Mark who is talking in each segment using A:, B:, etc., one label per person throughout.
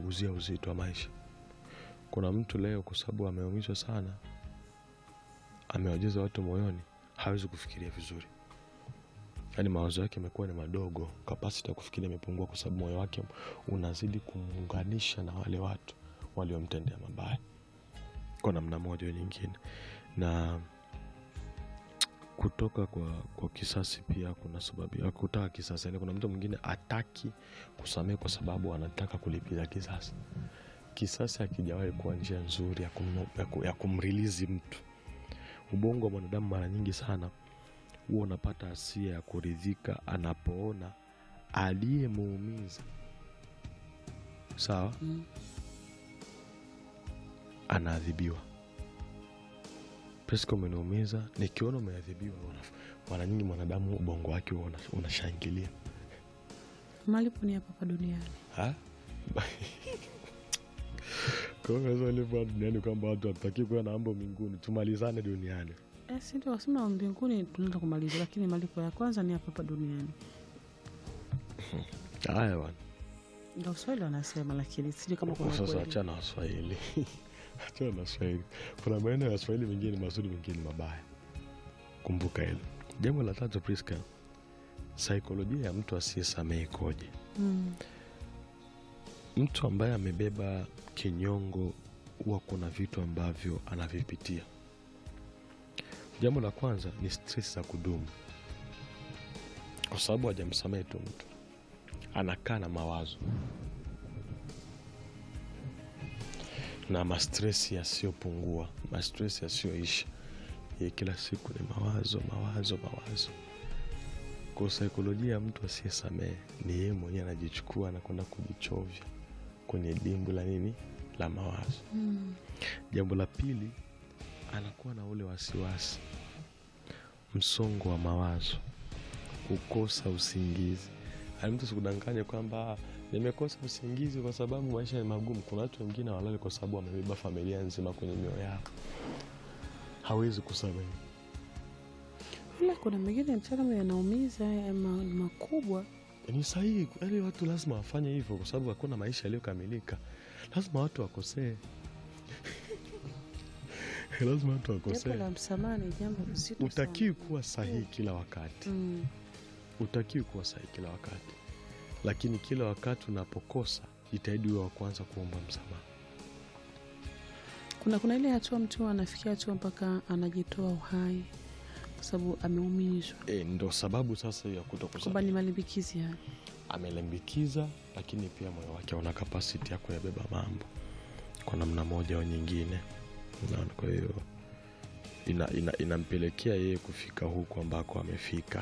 A: kupunguzia uzito wa maisha. Kuna mtu leo kwa sababu ameumizwa sana, amewajaza watu moyoni, hawezi kufikiria vizuri, yaani mawazo yake yamekuwa ni madogo, kapasiti ya kufikiria imepungua, kwa sababu moyo wake unazidi kumuunganisha na wale watu waliomtendea mabaya kwa namna moja au nyingine. Na kutoka kwa, kwa kisasi pia kuna sababu ya kutaka kisasi. Yani kuna mtu mwingine ataki kusamehe kwa sababu anataka kulipiza kisasi. Kisasi hakijawahi kuwa njia nzuri ya, kum, ya, ku- ya kumrilizi mtu. Ubongo wa mwanadamu mara nyingi sana huwa unapata hasia ya kuridhika anapoona aliyemuumiza sawa,
B: Mm.
A: anaadhibiwa. Pesco umeniumiza, nikiona umeadhibiwa, una- mara nyingi mwanadamu ubongo wake huwa una- unashangilia
B: Malipo ni hapa hapa duniani.
A: Ha? Kwa hiyo sasa ilivyo duniani kwamba watu hatutaki kuwa na mambo mbinguni, tumalizane duniani.
B: Eh, si ndio wasema mbinguni tunaenda kumaliza, lakini malipo ya kwanza ni hapa hapa duniani.
A: Haya bwana,
B: Ndio Waswahili wanasema, lakini sijui kama kuna
A: sasa
B: kweli.
A: achana na Waswahili, achana na Waswahili. Kuna maeneo ya Waswahili mengine mazuri, mengine mabaya. Kumbuka hilo. Jambo la tatu, Priska, saikolojia ya mtu asiyesamehe ikoje?
B: Mm.
A: Mtu ambaye amebeba kinyongo huwa kuna vitu ambavyo anavipitia. Jambo la kwanza ni stress za kudumu, kwa sababu hajamsamehe tu mtu, anakaa na mawazo na mastresi yasiyopungua, mastresi yasiyoisha. Ye kila siku ni mawazo, mawazo, mawazo. Kwa saikolojia ya mtu asiyesamehe ni yeye mwenyewe anajichukua na kwenda kujichovya kwenye dimbu la nini la mawazo.
B: Mm.
A: Jambo la pili, anakuwa na ule wasiwasi, msongo wa mawazo, kukosa usingizi. Yaani mtu sikudanganye kwamba "Ah, nimekosa usingizi kwa sababu maisha ni magumu. Kuna watu wengine hawalali kwa sababu wamebeba familia nzima kwenye mioyo yao, hawezi kusamehe.
B: Ila kuna mengine mtaalamu yanaumiza ya ma- makubwa.
A: Ni sahihi, yaani watu lazima wafanye hivyo, kwa sababu hakuna maisha yaliyokamilika. Lazima watu wakosee, lazima watu
B: Jambo
A: wakosee.
B: la msamaha ni jambo zito
A: Utakiwi
B: sana.
A: kuwa sahihi kila wakati,
B: Mm.
A: utakiwi kuwa sahihi kila wakati, lakini kila wakati unapokosa jitahidi uwe wa kwanza kuomba msamaha.
B: Kuna kuna ile hatua mtu anafikia hatua mpaka anajitoa uhai kwa sababu ameumizwa,
A: E, ndo sababu sasa ya kuto
B: kwamba
A: kusamehe.
B: ni malimbikizi haya.
A: Amelimbikiza, lakini pia moyo wake una kapasiti ya kuyabeba mambo kwa namna moja au nyingine, unaona. Kwa hiyo ina, ina, inampelekea yeye kufika huku ambako amefika,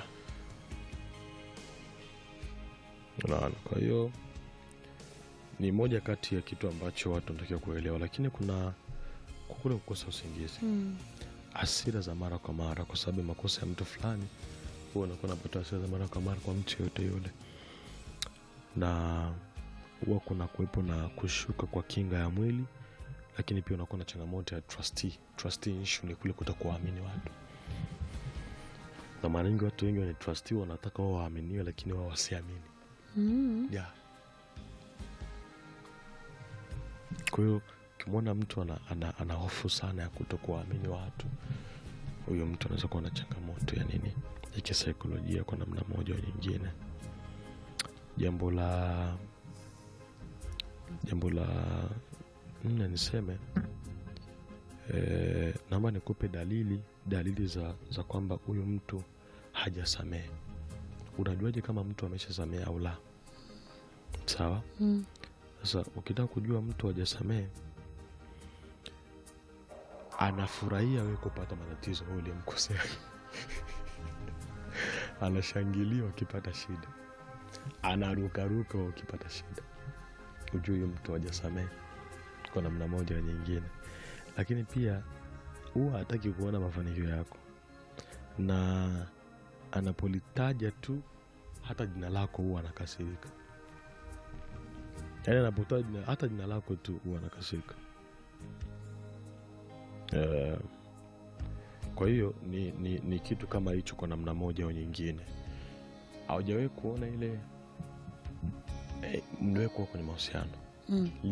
A: unaona. Kwa hiyo ni moja kati ya kitu ambacho watu wanatakiwa kuelewa, lakini kuna kwa kule kukosa usingizi
B: Mm.
A: hasira za mara kwa mara kwa sababu ya makosa ya mtu fulani, huwa unakuwa unapata hasira za mara kwa mara kwa mtu yoyote yule, na huwa kuna kuwepo na kushuka kwa kinga ya mwili, lakini pia unakuwa na changamoto ya trustee. Trustee issue ni kule kuto kuwaamini watu, na mara nyingi watu wengi wenye trustee wanataka wao waaminiwe, lakini wao wasiamini
B: Mm.
A: yeah. Kwa hiyo ukimwona mtu ana, ana, ana hofu sana ya kuto kuwaamini watu, huyo mtu anaweza kuwa na changamoto ya nini ya kisaikolojia kwa namna moja au nyingine. Jambo la jambo la nne niseme e, naomba nikupe dalili dalili za, za kwamba huyu mtu hajasamehe. Unajuaje kama mtu ameshasamehe au la? Sawa.
B: Mm.
A: Sasa ukitaka kujua mtu hajasamehe, anafurahia wewe kupata matatizo wewe uliyemkosea, anashangilia ukipata shida, anarukaruka wewe ukipata shida, ujue huyu mtu hajasamehe kwa namna moja au nyingine. Lakini pia huwa hataki kuona mafanikio yako, na anapolitaja tu hata jina lako huwa anakasirika yaani anapotoa jina, hata jina lako tu huwa anakasirika. Eh, kwa hiyo ni, ni, ni kitu kama hicho kwa namna moja au nyingine. Haujawahi kuona ile eh, mliwahi kuwa kwenye mahusiano
B: Mm.